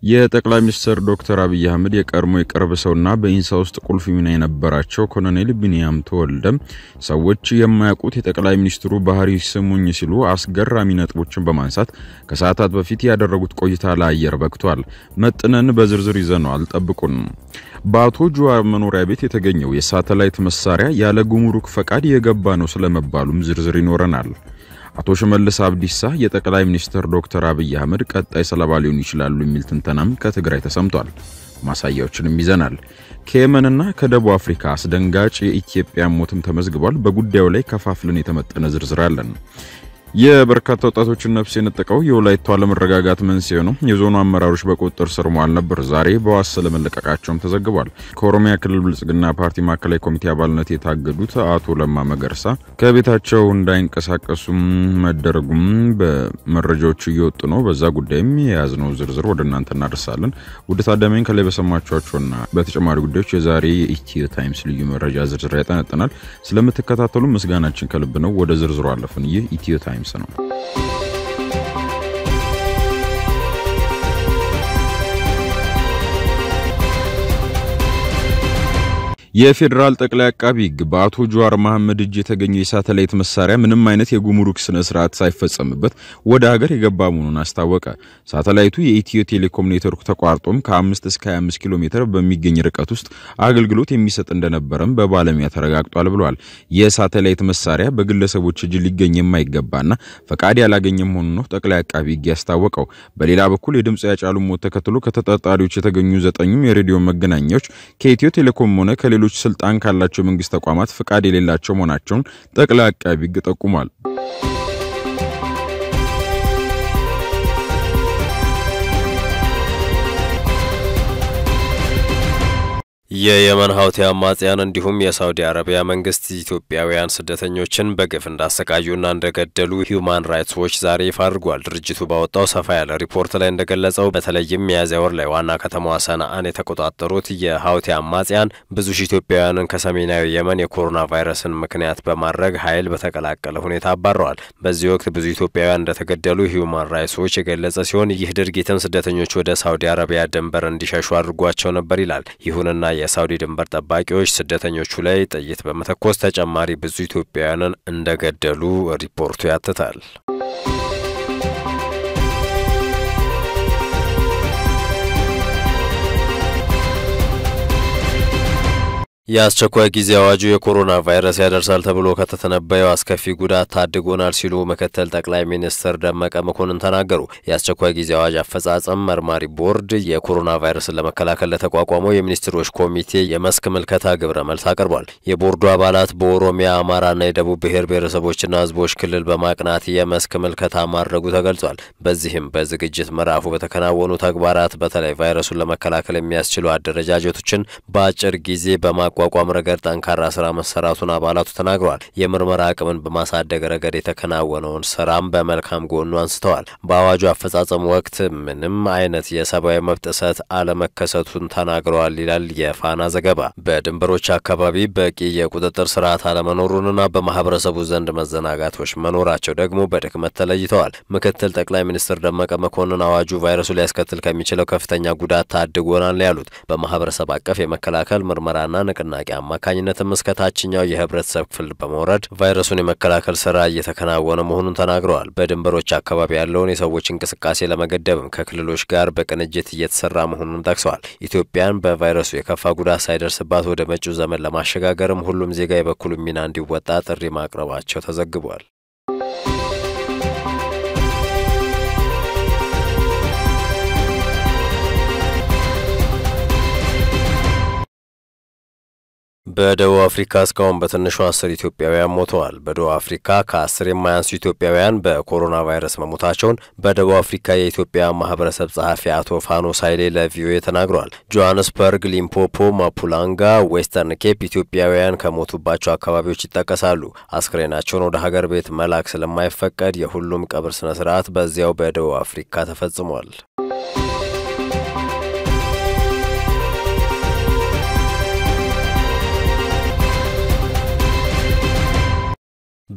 የጠቅላይ ሚኒስትር ዶክተር አብይ አህመድ የቀድሞ የቅርብ ሰውና በኢንሳ ውስጥ ቁልፍ ሚና የነበራቸው ኮሎኔል ቢንያም ተወልደ ሰዎች የማያውቁት የጠቅላይ ሚኒስትሩ ባህሪ ስሙኝ ሲሉ አስገራሚ ነጥቦችን በማንሳት ከሰዓታት በፊት ያደረጉት ቆይታ ለአየር በቅቷል። መጥነን በዝርዝር ይዘነዋል፣ ጠብቁን። በአቶ ጁዋር መኖሪያ ቤት የተገኘው የሳተላይት መሳሪያ ያለ ጉምሩክ ፈቃድ የገባ ነው ስለመባሉም ዝርዝር ይኖረናል። አቶ ሽመልስ አብዲሳ የጠቅላይ ሚኒስትር ዶክተር አብይ አህመድ ቀጣይ ሰለባ ሊሆኑ ይችላሉ የሚል ትንተናም ከትግራይ ተሰምቷል። ማሳያዎችንም ይዘናል። ከየመንና ከደቡብ አፍሪካ አስደንጋጭ የኢትዮጵያ ሞትም ተመዝግቧል። በጉዳዩ ላይ ከፋፍለን የተመጠነ ዝርዝር አለን። የበርካታ ወጣቶችን ነፍስ የነጠቀው የወላይታ አለመረጋጋት መንስኤ ነው። የዞኑ አመራሮች በቁጥጥር ስር መዋል ነበር። ዛሬ በዋስ ስለመለቀቃቸውም ተዘግቧል። ከኦሮሚያ ክልል ብልጽግና ፓርቲ ማዕከላዊ ኮሚቴ አባልነት የታገዱት አቶ ለማ መገርሳ ከቤታቸው እንዳይንቀሳቀሱም መደረጉም በመረጃዎቹ እየወጡ ነው። በዛ ጉዳይም የያዝነው ዝርዝር ወደ እናንተ እናደርሳለን። ውድ ታዳሚያን ከላይ በሰማችኋቸውና በተጨማሪ ጉዳዮች የዛሬ የኢትዮ ታይምስ ልዩ መረጃ ዝርዝር ያጠነጥናል። ስለምትከታተሉ ምስጋናችን ከልብ ነው። ወደ ዝርዝሩ አለፍን። ይህ ኢትዮ ታይምስ ነው። የፌዴራል ጠቅላይ አቃቢ ሕግ በአቶ ጀዋር መሐመድ እጅ የተገኘው የሳተላይት መሳሪያ ምንም አይነት የጉምሩክ ስነ ስርዓት ሳይፈጸምበት ወደ ሀገር የገባ መሆኑን አስታወቀ። ሳተላይቱ የኢትዮ ቴሌኮም ኔትወርክ ተቋርጦም ከ5 እስከ 25 ኪሎ ሜትር በሚገኝ ርቀት ውስጥ አገልግሎት የሚሰጥ እንደነበረም በባለሙያ ተረጋግጧል ብለዋል። የሳተላይት መሳሪያ በግለሰቦች እጅ ሊገኝ የማይገባና ፈቃድ ያላገኘ መሆኑን ነው ጠቅላይ አቃቢ ሕግ ያስታወቀው። በሌላ በኩል የድምፅ ያጫሉ ሞት ተከትሎ ከተጠርጣሪዎች የተገኙ ዘጠኙም የሬዲዮ መገናኛዎች ከኢትዮ ቴሌኮም ሆነ ከሌሎች ስልጣን ካላቸው የመንግስት ተቋማት ፍቃድ የሌላቸው መሆናቸውን ጠቅላይ አቃቢ ሕግ ጠቁሟል። የየመን ሀውቲ አማጽያን እንዲሁም የሳውዲ አረቢያ መንግስት ኢትዮጵያውያን ስደተኞችን በግፍ እንዳሰቃዩና እንደገደሉ ሂዩማን ራይትስ ዎች ዛሬ ይፋ አድርጓል። ድርጅቱ ባወጣው ሰፋ ያለ ሪፖርት ላይ እንደገለጸው በተለይም ሚያዝያ ወር ላይ ዋና ከተማዋ ሰንዓን የተቆጣጠሩት የሀውቲ አማጽያን ብዙ ሺህ ኢትዮጵያውያንን ከሰሜናዊ የመን የኮሮና ቫይረስን ምክንያት በማድረግ ኃይል በተቀላቀለ ሁኔታ አባረዋል። በዚህ ወቅት ብዙ ኢትዮጵያውያን እንደተገደሉ ሂዩማን ራይትስ ዎች የገለጸ ሲሆን ይህ ድርጊትም ስደተኞች ወደ ሳውዲ አረቢያ ድንበር እንዲሸሹ አድርጓቸው ነበር ይላል። ይሁንና የሳውዲ ድንበር ጠባቂዎች ስደተኞቹ ላይ ጥይት በመተኮስ ተጨማሪ ብዙ ኢትዮጵያውያንን እንደገደሉ ሪፖርቱ ያትታል። የአስቸኳይ ጊዜ አዋጁ የኮሮና ቫይረስ ያደርሳል ተብሎ ከተተነበየው አስከፊ ጉዳት ታድጎናል ሲሉ ምክትል ጠቅላይ ሚኒስትር ደመቀ መኮንን ተናገሩ። የአስቸኳይ ጊዜ አዋጅ አፈጻጸም መርማሪ ቦርድ የኮሮና ቫይረስን ለመከላከል ለተቋቋመው የሚኒስትሮች ኮሚቴ የመስክ ምልከታ ግብረ መልስ አቅርቧል። የቦርዱ አባላት በኦሮሚያ፣ አማራና የደቡብ ብሔር ብሔረሰቦችና ሕዝቦች ክልል በማቅናት የመስክ ምልከታ ማድረጉ ተገልጿል። በዚህም በዝግጅት ምዕራፉ በተከናወኑ ተግባራት በተለይ ቫይረሱን ለመከላከል የሚያስችሉ አደረጃጀቶችን በአጭር ጊዜ በማ ቋቋም ረገድ ጠንካራ ስራ መሰራቱን አባላቱ ተናግረዋል። የምርመራ አቅምን በማሳደግ ረገድ የተከናወነውን ስራም በመልካም ጎኑ አንስተዋል። በአዋጁ አፈጻጸም ወቅት ምንም አይነት የሰብአዊ መብት ጥሰት አለመከሰቱን ተናግረዋል ይላል የፋና ዘገባ። በድንበሮች አካባቢ በቂ የቁጥጥር ስርዓት አለመኖሩንና በማህበረሰቡ ዘንድ መዘናጋቶች መኖራቸው ደግሞ በድክመት ተለይተዋል። ምክትል ጠቅላይ ሚኒስትር ደመቀ መኮንን አዋጁ ቫይረሱ ሊያስከትል ከሚችለው ከፍተኛ ጉዳት ታድጎናል ያሉት በማህበረሰብ አቀፍ የመከላከል ምርመራና ንቅና ንቅናቄ አማካኝነትም እስከ ታችኛው የህብረተሰብ ክፍል በመውረድ ቫይረሱን የመከላከል ስራ እየተከናወነ መሆኑን ተናግረዋል። በድንበሮች አካባቢ ያለውን የሰዎች እንቅስቃሴ ለመገደብም ከክልሎች ጋር በቅንጅት እየተሰራ መሆኑን ጠቅሰዋል። ኢትዮጵያን በቫይረሱ የከፋ ጉዳት ሳይደርስባት ወደ መጪው ዘመን ለማሸጋገርም ሁሉም ዜጋ የበኩሉ ሚና እንዲወጣ ጥሪ ማቅረባቸው ተዘግቧል። በደቡብ አፍሪካ እስካሁን በትንሹ አስር ኢትዮጵያውያን ሞተዋል። በደቡብ አፍሪካ ከአስር የማያንሱ ኢትዮጵያውያን በኮሮና ቫይረስ መሞታቸውን በደቡብ አፍሪካ የኢትዮጵያ ማህበረሰብ ጸሐፊ አቶ ፋኖስ ኃይሌ ለቪኦኤ ተናግረዋል። ጆሃንስበርግ፣ ሊምፖፖ፣ ማፑላንጋ፣ ዌስተርን ኬፕ ኢትዮጵያውያን ከሞቱባቸው አካባቢዎች ይጠቀሳሉ። አስክሬናቸውን ወደ ሀገር ቤት መላክ ስለማይፈቀድ የሁሉም ቀብር ስነ ስርዓት በዚያው በደቡብ አፍሪካ ተፈጽሟል።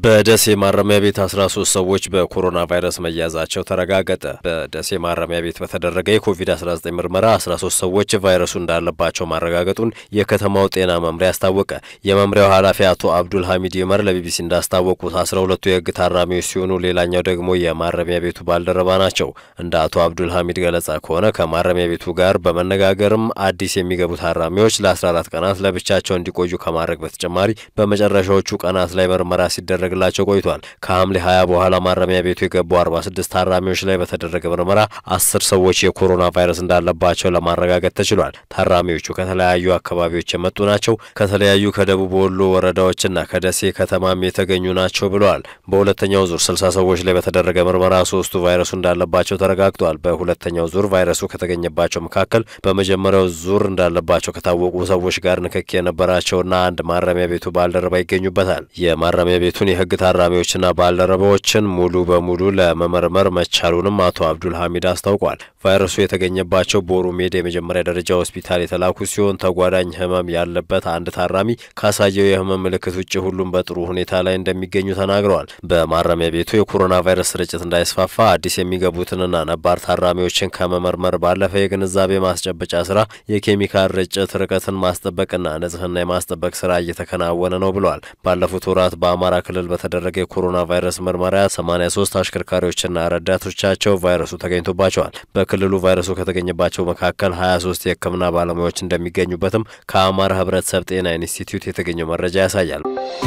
በደሴ ማረሚያ ቤት 13 ሰዎች በኮሮና ቫይረስ መያዛቸው ተረጋገጠ። በደሴ ማረሚያ ቤት በተደረገ የኮቪድ-19 ምርመራ 13 ሰዎች ቫይረሱ እንዳለባቸው ማረጋገጡን የከተማው ጤና መምሪያ አስታወቀ። የመምሪያው ኃላፊ አቶ አብዱል ሐሚድ ይመር ለቢቢሲ እንዳስታወቁት 12ቱ የሕግ ታራሚዎች ሲሆኑ ሌላኛው ደግሞ የማረሚያ ቤቱ ባልደረባ ናቸው። እንደ አቶ አብዱል ሐሚድ ገለጻ ከሆነ ከማረሚያ ቤቱ ጋር በመነጋገርም አዲስ የሚገቡ ታራሚዎች ለ14 ቀናት ለብቻቸው እንዲቆዩ ከማድረግ በተጨማሪ በመጨረሻዎቹ ቀናት ላይ ምርመራ ሲደረግ ግላቸው ቆይቷል። ከሐምሌ 20 በኋላ ማረሚያ ቤቱ የገቡ 46 ታራሚዎች ላይ በተደረገ ምርመራ አስር ሰዎች የኮሮና ቫይረስ እንዳለባቸው ለማረጋገጥ ተችሏል። ታራሚዎቹ ከተለያዩ አካባቢዎች የመጡ ናቸው። ከተለያዩ ከደቡብ ወሎ ወረዳዎችና ከደሴ ከተማም የተገኙ ናቸው ብለዋል። በሁለተኛው ዙር 60 ሰዎች ላይ በተደረገ ምርመራ ሶስቱ ቫይረሱ እንዳለባቸው ተረጋግጧል። በሁለተኛው ዙር ቫይረሱ ከተገኘባቸው መካከል በመጀመሪያው ዙር እንዳለባቸው ከታወቁ ሰዎች ጋር ንክኪ የነበራቸውና አንድ ማረሚያ ቤቱ ባልደረባ ይገኙበታል። የማረሚያ ቤቱን የህግ ታራሚዎችና ባልደረባዎችን ሙሉ በሙሉ ለመመርመር መቻሉንም አቶ አብዱል ሐሚድ አስታውቋል። ቫይረሱ የተገኘባቸው ቦሩ ሜዳ የመጀመሪያ ደረጃ ሆስፒታል የተላኩ ሲሆን ተጓዳኝ ህመም ያለበት አንድ ታራሚ ካሳየው የህመም ምልክት ውጭ ሁሉም በጥሩ ሁኔታ ላይ እንደሚገኙ ተናግረዋል። በማረሚያ ቤቱ የኮሮና ቫይረስ ስርጭት እንዳይስፋፋ አዲስ የሚገቡትንና ነባር ታራሚዎችን ከመመርመር ባለፈ የግንዛቤ ማስጨበጫ ስራ፣ የኬሚካል ርጭት፣ ርቀትን ማስጠበቅና ንጽህና የማስጠበቅ ስራ እየተከናወነ ነው ብለዋል። ባለፉት ወራት በአማራ ክልል በተደረገ የኮሮና ቫይረስ ምርመራ 83 አሽከርካሪዎችና ረዳቶቻቸው ቫይረሱ ተገኝቶባቸዋል። በክልሉ ቫይረሱ ከተገኘባቸው መካከል 23 የሕክምና ባለሙያዎች እንደሚገኙበትም ከአማራ ሕብረተሰብ ጤና ኢንስቲትዩት የተገኘው መረጃ ያሳያል።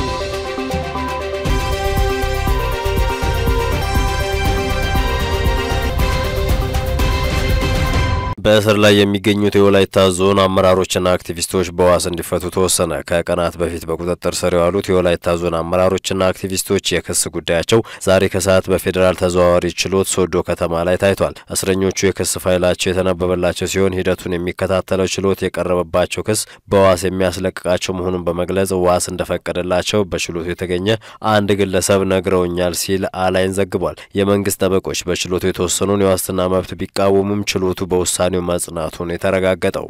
በእስር ላይ የሚገኙት የወላይታ ዞን አመራሮችና አክቲቪስቶች በዋስ እንዲፈቱ ተወሰነ። ከቀናት በፊት በቁጥጥር ስር የዋሉት የወላይታ ዞን አመራሮችና አክቲቪስቶች የክስ ጉዳያቸው ዛሬ ከሰዓት በፌዴራል ተዘዋዋሪ ችሎት ሶዶ ከተማ ላይ ታይቷል። እስረኞቹ የክስ ፋይላቸው የተነበበላቸው ሲሆን ሂደቱን የሚከታተለው ችሎት የቀረበባቸው ክስ በዋስ የሚያስለቅቃቸው መሆኑን በመግለጽ ዋስ እንደፈቀደላቸው በችሎቱ የተገኘ አንድ ግለሰብ ነግረውኛል ሲል አላይን ዘግቧል። የመንግስት ጠበቆች በችሎቱ የተወሰኑን የዋስትና መብት ቢቃወሙም ችሎቱ በውሳኔ መጽናቱን የተረጋገጠው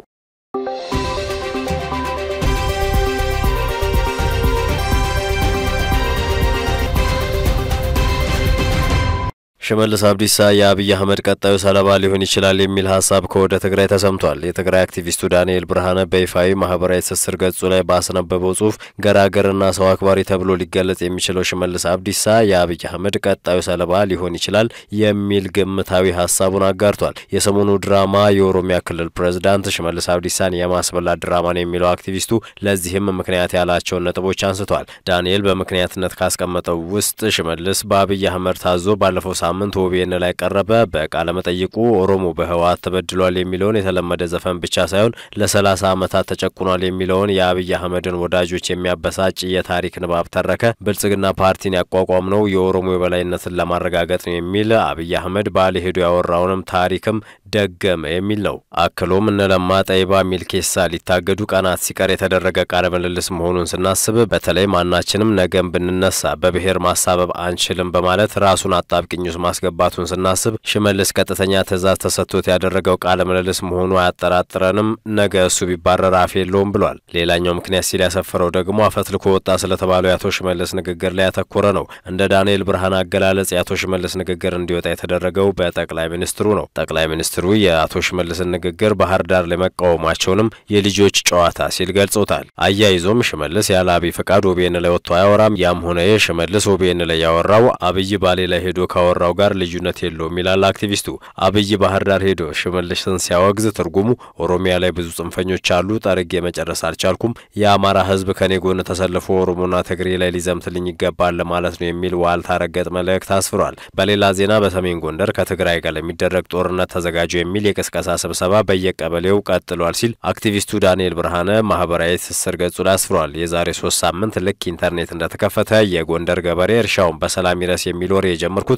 ሽመልስ አብዲሳ የአብይ አህመድ ቀጣዩ ሰለባ ሊሆን ይችላል የሚል ሀሳብ ከወደ ትግራይ ተሰምቷል። የትግራይ አክቲቪስቱ ዳንኤል ብርሃነ በይፋዊ ማህበራዊ ትስስር ገጹ ላይ ባስነበበው ጽሁፍ ገራገርና ሰው አክባሪ ተብሎ ሊገለጽ የሚችለው ሽመልስ አብዲሳ የአብይ አህመድ ቀጣዩ ሰለባ ሊሆን ይችላል የሚል ግምታዊ ሀሳቡን አጋርቷል። የሰሞኑ ድራማ የኦሮሚያ ክልል ፕሬዝዳንት ሽመልስ አብዲሳን የማስበላት ድራማ ነው የሚለው አክቲቪስቱ ለዚህም ምክንያት ያላቸውን ነጥቦች አንስቷል። ዳንኤል በምክንያትነት ካስቀመጠው ውስጥ ሽመልስ በአብይ አህመድ ታዞ ባለፈው ሳምንት ኦቢኤን ላይ ቀረበ። በቃለ መጠይቁ ኦሮሞ በህወሓት ተበድሏል የሚለውን የተለመደ ዘፈን ብቻ ሳይሆን ለሰላሳ ዓመታት ተጨቁኗል የሚለውን የአብይ አህመድን ወዳጆች የሚያበሳጭ የታሪክ ንባብ ተረከ። ብልጽግና ፓርቲን ያቋቋም ነው የኦሮሞ የበላይነትን ለማረጋገጥ ነው የሚል አብይ አህመድ ባሌ ሄዶ ያወራውንም ታሪክም ደገመ የሚል ነው። አክሎም እነ ለማ ጠይባ ሚልኬሳ ሊታገዱ ቀናት ሲቀር የተደረገ ቃለ ምልልስ መሆኑን ስናስብ በተለይ ማናችንም ነገም ብንነሳ በብሔር ማሳበብ አንችልም በማለት ራሱን አጣብቅኝ ውስጥ ማስገባቱን ስናስብ ሽመልስ ቀጥተኛ ትዕዛዝ ተሰጥቶት ያደረገው ቃለ ምልልስ መሆኑ አያጠራጥረንም። ነገ እሱ ቢባረር አፍ የለውም ብሏል። ሌላኛው ምክንያት ሲል ያሰፈረው ደግሞ አፈትልኮ ወጣ ስለተባለው የአቶ ሽመልስ ንግግር ላይ ያተኮረ ነው። እንደ ዳንኤል ብርሃን አገላለጽ የአቶ ሽመልስ ንግግር እንዲወጣ የተደረገው በጠቅላይ ሚኒስትሩ ነው። ጠቅላይ ሚኒስትሩ የአቶ ሽመልስን ንግግር ባህር ዳር ላይ መቃወማቸውንም የልጆች ጨዋታ ሲል ገልጾታል። አያይዞም ሽመልስ ያለ አብይ ፈቃድ ኦቢኤን ላይ ወጥቶ አያወራም። ያም ሆነ ይህ ሽመልስ ኦቢኤን ላይ ያወራው አብይ ባሌ ላይ ሄዶ ካወራው ጋር ልዩነት የለውም ይላል አክቲቪስቱ። አብይ ባህር ዳር ሄዶ ሽመልስን ሲያወግዝ ትርጉሙ ኦሮሚያ ላይ ብዙ ጽንፈኞች አሉ፣ ጠርጌ መጨረስ አልቻልኩም፣ የአማራ ሕዝብ ከኔ ጎን ተሰልፎ ኦሮሞና ትግሬ ላይ ሊዘምትልኝ ይገባል ማለት ነው የሚል ዋልታ ረገጥ መልእክት አስፍሯል። በሌላ ዜና በሰሜን ጎንደር ከትግራይ ጋር ለሚደረግ ጦርነት ተዘጋጁ የሚል የቅስቀሳ ስብሰባ በየቀበሌው ቀጥሏል ሲል አክቲቪስቱ ዳንኤል ብርሃነ ማህበራዊ ትስስር ገጹ ላይ አስፍሯል። የዛሬ ሶስት ሳምንት ልክ ኢንተርኔት እንደተከፈተ የጎንደር ገበሬ እርሻውን በሰላም ይረስ የሚል ወሬ የጀመርኩት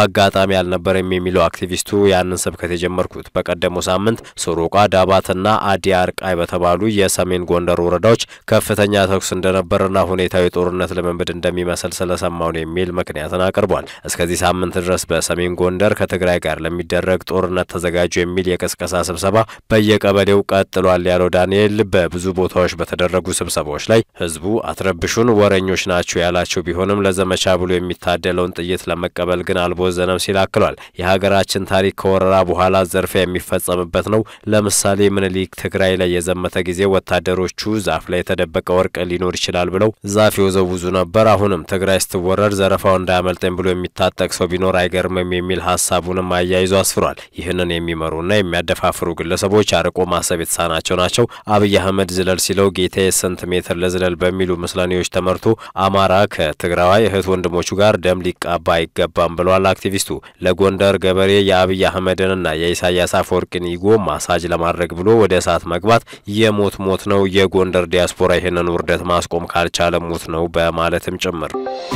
አጋጣሚ አልነበረም የሚለው አክቲቪስቱ ያንን ስብከት የጀመርኩት በቀደመው ሳምንት ሶሮቃ፣ ዳባትና አዲ አርቃይ በተባሉ የሰሜን ጎንደር ወረዳዎች ከፍተኛ ተኩስ እንደነበርና ሁኔታዊ ጦርነት ልምምድ እንደሚመስል ስለሰማው ነው የሚል ምክንያትን አቅርቧል። እስከዚህ ሳምንት ድረስ በሰሜን ጎንደር ከትግራይ ጋር ለሚደረግ ጦርነት ተዘጋጁ የሚል የቅስቀሳ ስብሰባ በየቀበሌው ቀጥሏል ያለው ዳንኤል በብዙ ቦታዎች በተደረጉ ስብሰባዎች ላይ ህዝቡ አትረብሹን ወረኞች ናቸው ያላቸው ቢሆንም ለዘመቻ ብሎ የሚታደለውን ጥይት ለመቀበል ግን አልቦዘነም ሲል አክሏል። የሀገራችን ታሪክ ከወረራ በኋላ ዘርፊያ የሚፈጸምበት ነው። ለምሳሌ ምኒልክ ትግራይ ላይ የዘመተ ጊዜ ወታደሮቹ ዛፍ ላይ የተደበቀ ወርቅ ሊኖር ይችላል ብለው ዛፍ የወዘውዙ ነበር። አሁንም ትግራይ ስትወረድ ዘረፋው እንዳያመልጠኝ ብሎ የሚታጠቅ ሰው ቢኖር አይገርምም የሚል ሀሳቡንም አያይዞ አስፍሯል። ይህንን የሚመሩና የሚያደፋፍሩ ግለሰቦች አርቆ ማሰብ የተሳናቸው ናቸው። አብይ አህመድ ዝለል ሲለው ጌታዬ ስንት ሜትር ለዝለል በሚሉ ምስለኔዎች ተመርቶ አማራ ከትግራዋይ እህት ወንድሞቹ ጋር ደም ሊቃባ አይገባም ብሏል አክቲቪስቱ። ለጎንደር ገበሬ የአብይ አህመድንና የኢሳያስ አፈወርቂን ኢጎ ማሳጅ ለማድረግ ብሎ ወደ እሳት መግባት የሞት ሞት ነው። የጎንደር ዲያስፖራ ይህንን ውርደት ማስቆም ካልቻለ ሞት ነው በማለትም ጭምር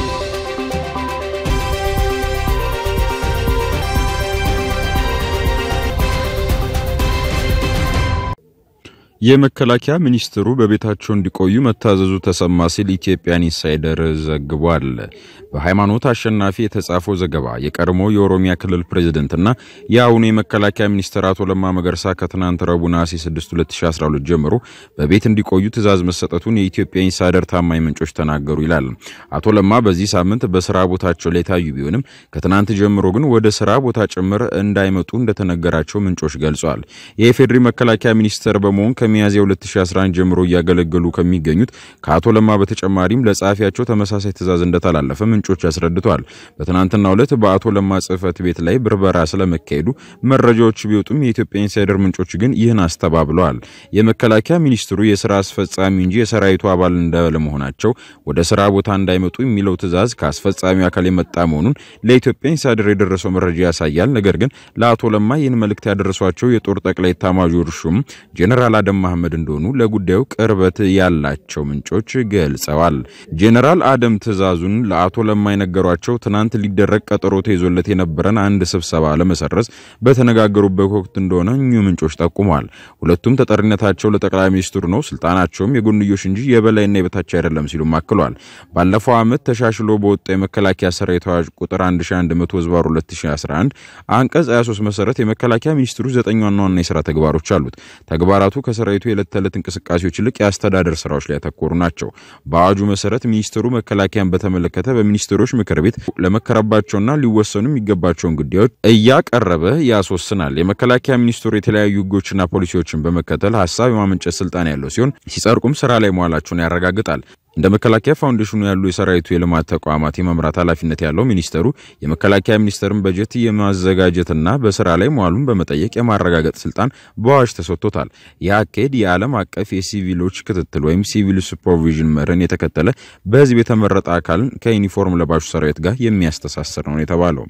የመከላከያ ሚኒስትሩ በቤታቸው እንዲቆዩ መታዘዙ ተሰማ ሲል ኢትዮጵያን ኢንሳይደር ዘግቧል። በሃይማኖት አሸናፊ የተጻፈው ዘገባ የቀድሞ የኦሮሚያ ክልል ፕሬዝደንትና የአሁኑ የመከላከያ ሚኒስትር አቶ ለማ መገርሳ ከትናንት ረቡዕ ነሐሴ 6 2012 ጀምሮ በቤት እንዲቆዩ ትዕዛዝ መሰጠቱን የኢትዮጵያ ኢንሳይደር ታማኝ ምንጮች ተናገሩ ይላል። አቶ ለማ በዚህ ሳምንት በስራ ቦታቸው ላይ ታዩ ቢሆንም ከትናንት ጀምሮ ግን ወደ ስራ ቦታ ጭምር እንዳይመጡ እንደተነገራቸው ምንጮች ገልጸዋል። የኢፌዴሪ መከላከያ ሚኒስትር በመሆን ከሚያዝያ 2011 ጀምሮ እያገለገሉ ከሚገኙት ከአቶ ለማ በተጨማሪም ለጸሐፊያቸው ተመሳሳይ ትዕዛዝ እንደተላለፈ ምንጮች አስረድተዋል። በትናንትናው ዕለት በአቶ ለማ ጽህፈት ቤት ላይ ብርበራ ስለመካሄዱ መረጃዎች ቢወጡም የኢትዮጵያ ኢንሳይደር ምንጮች ግን ይህን አስተባብለዋል። የመከላከያ ሚኒስትሩ የስራ አስፈጻሚ እንጂ የሰራዊቱ አባል እንዳለመሆናቸው ወደ ስራ ቦታ እንዳይመጡ የሚለው ትዕዛዝ ከአስፈጻሚው አካል የመጣ መሆኑን ለኢትዮጵያ ኢንሳይደር የደረሰው መረጃ ያሳያል። ነገር ግን ለአቶ ለማ ይህን መልእክት ያደረሷቸው የጦር ጠቅላይ ኤታማዦር ሹም ጄኔራል አደም መሐመድ እንደሆኑ ለጉዳዩ ቅርበት ያላቸው ምንጮች ገልጸዋል። ጄኔራል አደም ትዕዛዙን ለአቶ ለማ የነገሯቸው ትናንት ሊደረግ ቀጠሮ ተይዞለት የነበረን አንድ ስብሰባ ለመሰረዝ በተነጋገሩበት ወቅት እንደሆነ እኚሁ ምንጮች ጠቁመዋል። ሁለቱም ተጠሪነታቸው ለጠቅላይ ሚኒስትሩ ነው፣ ስልጣናቸውም የጎንዮሽ እንጂ የበላይና የበታች አይደለም ሲሉም አክለዋል። ባለፈው ዓመት ተሻሽሎ በወጣ የመከላከያ ሰራዊት አዋጅ ቁጥር 1100 ህዝባር 2011 አንቀጽ 23 መሰረት የመከላከያ ሚኒስትሩ ዘጠኝ ዋና ዋና የስራ ተግባሮች አሉት። ተግባራቱ ከሰራዊቱ የዕለት ተዕለት እንቅስቃሴዎች ይልቅ የአስተዳደር ስራዎች ላይ ያተኮሩ ናቸው። በአዋጁ መሰረት ሚኒስትሩ መከላከያን በተመለከተ በሚኒስትሮች ምክር ቤት ለመከረባቸውና ሊወሰኑ የሚገባቸውን ጉዳዮች እያቀረበ ያስወስናል። የመከላከያ ሚኒስትሩ የተለያዩ ህጎችና ፖሊሲዎችን በመከተል ሀሳብ የማመንጨት ስልጣን ያለው ሲሆን ሲጸድቁም ስራ ላይ መዋላቸውን ያረጋግጣል። እንደ መከላከያ ፋውንዴሽኑ ያሉ የሰራዊቱ የልማት ተቋማት የመምራት ኃላፊነት ያለው ሚኒስተሩ የመከላከያ ሚኒስቴርን በጀት የማዘጋጀትና በስራ ላይ መዋሉን በመጠየቅ የማረጋገጥ ስልጣን በአዋጅ ተሰጥቶታል። ይህ አካሄድ የዓለም አቀፍ የሲቪሎች ክትትል ወይም ሲቪል ሱፐርቪዥን መርን የተከተለ በህዝብ የተመረጠ አካልን ከዩኒፎርም ለባሹ ሰራዊት ጋር የሚያስተሳስር ነው የተባለው።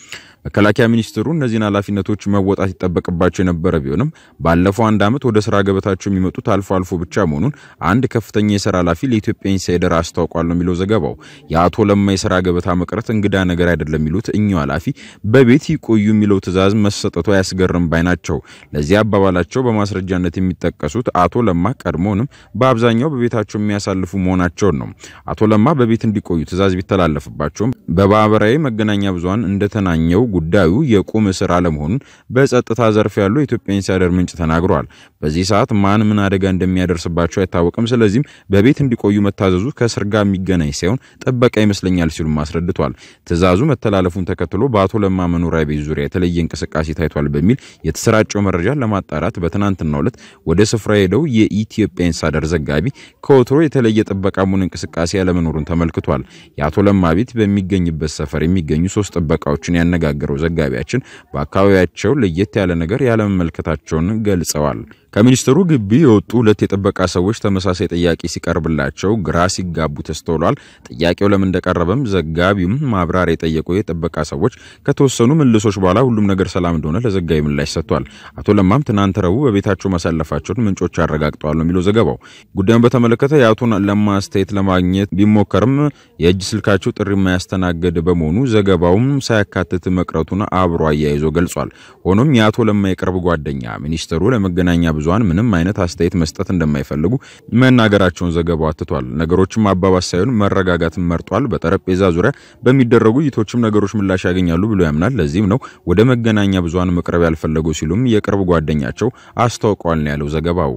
መከላከያ ሚኒስትሩ እነዚህን ኃላፊነቶች መወጣት ይጠበቅባቸው የነበረ ቢሆንም ባለፈው አንድ ዓመት ወደ ስራ ገበታቸው የሚመጡት አልፎ አልፎ ብቻ መሆኑን አንድ ከፍተኛ የስራ ኃላፊ ለኢትዮጵያ ኢንሳይደር አስታውቋል ነው የሚለው ዘገባው። የአቶ ለማ የስራ ገበታ መቅረት እንግዳ ነገር አይደለም የሚሉት እኚሁ ኃላፊ በቤት ይቆዩ የሚለው ትዕዛዝ መሰጠቱ አያስገርም ባይ ናቸው። ለዚህ አባባላቸው በማስረጃነት የሚጠቀሱት አቶ ለማ ቀድሞውንም በአብዛኛው በቤታቸው የሚያሳልፉ መሆናቸውን ነው። አቶ ለማ በቤት እንዲቆዩ ትዕዛዝ ቢተላለፍባቸውም በማህበራዊ መገናኛ ብዙሃን እንደተናኘው ጉዳዩ የቁም እስር አለመሆኑን በጸጥታ ዘርፍ ያሉ የኢትዮጵያ ኢንሳይደር ምንጭ ተናግረዋል። በዚህ ሰዓት ማን ምን አደጋ እንደሚያደርስባቸው አይታወቅም። ስለዚህም በቤት እንዲቆዩ መታዘዙ ከእስር ጋር የሚገናኝ ሳይሆን ጥበቃ ይመስለኛል ሲሉም አስረድቷል። ትዕዛዙ መተላለፉን ተከትሎ በአቶ ለማ መኖሪያ ቤት ዙሪያ የተለየ እንቅስቃሴ ታይቷል በሚል የተሰራጨው መረጃ ለማጣራት በትናንትናው ዕለት ወደ ስፍራ ሄደው የኢትዮጵያ ኢንሳይደር ዘጋቢ ከወትሮ የተለየ ጥበቃ ሙን እንቅስቃሴ ያለመኖሩን ተመልክቷል። የአቶ ለማ ቤት በሚገኝበት ሰፈር የሚገኙ ሶስት ጥበቃዎችን ያነጋገረው ዘጋቢያችን በአካባቢያቸው ለየት ያለ ነገር ያለመመልከታቸውን ገልጸዋል። ከሚኒስትሩ ግቢ የወጡ ሁለት የጥበቃ ሰዎች ተመሳሳይ ጥያቄ ሲቀርብላቸው ግራ ሲጋቡ ተስተውሏል። ጥያቄው ለምን እንደቀረበም ዘጋቢውም ማብራሪያ የጠየቁ የጥበቃ ሰዎች ከተወሰኑ ምልሶች በኋላ ሁሉም ነገር ሰላም እንደሆነ ለዘጋቢ ምላሽ ሰጥቷል። አቶ ለማም ትናንት ረቡዕ በቤታቸው ማሳለፋቸውን ምንጮች አረጋግጠዋል ነው የሚለው ዘገባው። ጉዳዩን በተመለከተ የአቶ ለማ አስተያየት ለማግኘት ቢሞከርም የእጅ ስልካቸው ጥሪ የማያስተናግድ በመሆኑ ዘገባውም ሳያካትት መቅረቱን አብሮ አያይዞ ገልጿል። ሆኖም የአቶ ለማ የቅርብ ጓደኛ ሚኒስትሩ ለመገናኛ ብዙሃን ምንም አይነት አስተያየት መስጠት እንደማይፈልጉ መናገራቸውን ዘገባው አትቷል። ነገሮችም አባባስ ሳይሆን መረጋጋትን መርጧል። በጠረጴዛ ዙሪያ በሚደረጉ ውይይቶችም ነገሮች ምላሽ ያገኛሉ ብሎ ያምናል። ለዚህም ነው ወደ መገናኛ ብዙሃን መቅረብ ያልፈለጉ ሲሉም የቅርብ ጓደኛቸው አስታውቀዋል ነው ያለው ዘገባው።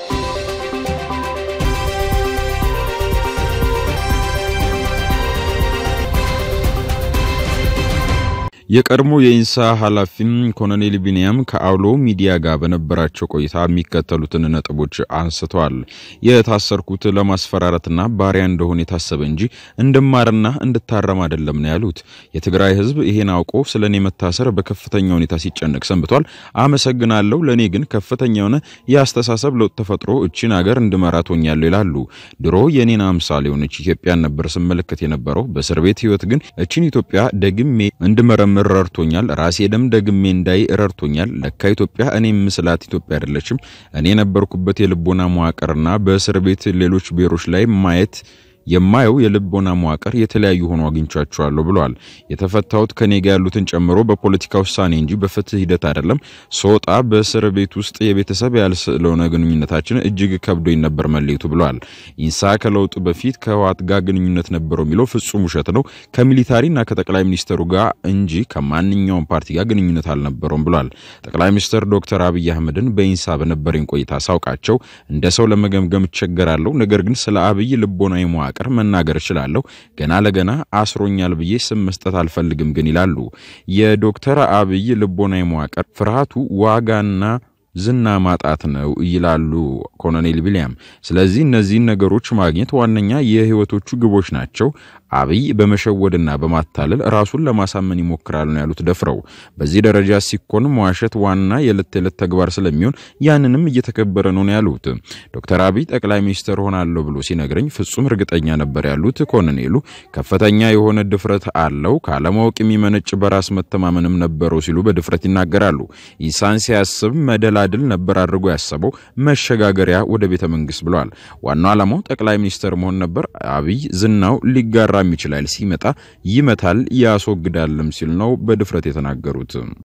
የቀድሞ የኢንሳ ኃላፊም ኮሎኔል ቢንያም ከአውሎ ሚዲያ ጋር በነበራቸው ቆይታ የሚከተሉትን ነጥቦች አንስተዋል። የታሰርኩት ለማስፈራረትና ባሪያ እንደሆነ የታሰበ እንጂ እንድማርና እንድታረም አይደለም ነው ያሉት። የትግራይ ሕዝብ ይሄን አውቆ ስለ እኔ መታሰር በከፍተኛ ሁኔታ ሲጨነቅ ሰንብቷል። አመሰግናለሁ። ለእኔ ግን ከፍተኛ የሆነ የአስተሳሰብ ለውጥ ተፈጥሮ እቺን ሀገር እንድመራት ሆኛለሁ ይላሉ። ድሮ የኔን አምሳል የሆነች ኢትዮጵያን ነበር ስመለከት የነበረው። በእስር ቤት ሕይወት ግን እቺን ኢትዮጵያ ደግሜ እንድመረምር ረድቶኛል። ራሴ ደም ደግሜ እንዳይ ረድቶኛል። ለካ ኢትዮጵያ እኔ ምስላት ኢትዮጵያ አይደለችም። እኔ የነበርኩበት የልቦና መዋቅርና በእስር ቤት ሌሎች ብሔሮች ላይ ማየት የማየው የልቦና መዋቅር የተለያዩ ሆኖ አግኝቻቸዋለሁ ብለዋል። የተፈታሁት ከኔ ጋር ያሉትን ጨምሮ በፖለቲካ ውሳኔ እንጂ በፍትህ ሂደት አይደለም። ስወጣ በእስር ቤት ውስጥ የቤተሰብ ያልስለሆነ ግንኙነታችን እጅግ ከብዶኝ ነበር መለየቱ ብለዋል። ኢንሳ ከለውጡ በፊት ከህወሓት ጋር ግንኙነት ነበረው የሚለው ፍጹም ውሸት ነው። ከሚሊታሪና ከጠቅላይ ሚኒስተሩ ጋር እንጂ ከማንኛውም ፓርቲ ጋር ግንኙነት አልነበረውም ብለዋል። ጠቅላይ ሚኒስትር ዶክተር አብይ አህመድን በኢንሳ በነበረኝ ቆይታ ሳውቃቸው እንደ ሰው ለመገምገም እቸገራለሁ። ነገር ግን ስለ አብይ ልቦናዊ መዋቅር መናገር እችላለሁ። ገና ለገና አስሮኛል ብዬ ስም መስጠት አልፈልግም ግን ይላሉ። የዶክተር አብይ ልቦናዊ መዋቅር ፍርሃቱ ዋጋና ዝና ማጣት ነው ይላሉ ኮሎኔል ቢንያም። ስለዚህ እነዚህን ነገሮች ማግኘት ዋነኛ የህይወቶቹ ግቦች ናቸው። አብይ በመሸወድና በማታለል ራሱን ለማሳመን ይሞክራል ነው ያሉት ደፍረው። በዚህ ደረጃ ሲኮን መዋሸት ዋና የዕለት ተዕለት ተግባር ስለሚሆን ያንንም እየተከበረ ነው ነው ያሉት። ዶክተር አብይ ጠቅላይ ሚኒስትር ሆናለሁ ብሎ ሲነግረኝ ፍጹም እርግጠኛ ነበር ያሉት ኮሎኔሉ ከፍተኛ የሆነ ድፍረት አለው፣ ካለማወቅ የሚመነጭ በራስ መተማመንም ነበረው ሲሉ በድፍረት ይናገራሉ። ኢሳን ሲያስብ መደላድል ነበር አድርጎ ያሰበው መሸጋገሪያ ወደ ቤተ መንግስት ብለዋል። ዋናው ዓላማው ጠቅላይ ሚኒስትር መሆን ነበር። አብይ ዝናው ሊጋራ ይችላል ሲመጣ ይመታል ያስወግዳልም ሲል ነው በድፍረት የተናገሩት።